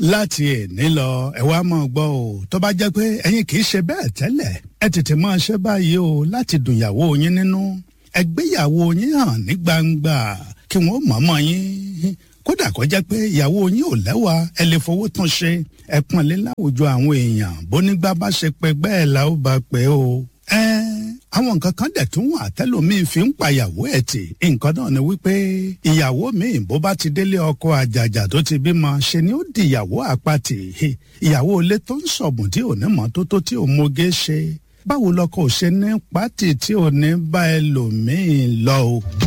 láti èní lọ ẹ wá mọ̀ gbọ́ o tó bá jẹ́ pé ẹ̀yin kì í ṣe bẹ́ẹ̀ tẹ́lẹ̀ ẹ tètè máa ṣe báyìí o láti dùnyàwó yín nínú ẹ gbéyàwó yín hàn ní gbangba kí wọ́n mọ̀ọ́mọ̀ yín kódà kó jẹ́ pé ìyàwó yín ò lẹ́wà ẹ lè fowó tún ṣe ẹ pọ́nlé láwùjọ àwọn èèyàn bónígbà bá ṣe pé bẹ́ẹ̀ la ó bá pé o. ẹ àwọn nǹkan kan dẹ̀ tún wà tẹ́lòmíín fi ń pàyàwó ẹ̀ tì nǹkan náà ni wípé ìyàwó míì bó bá ti délé ọkọ àjàjà tó ti bímọ ṣe ni ó di ìyàwó àpatì ìyàwó ilé tó ń sọ̀bùn tí ò ní mọ́tótó tí ò moge ṣe báwo lọkọ ò ṣe ní pátì tí ò ní bá ẹlòmíín lọ o.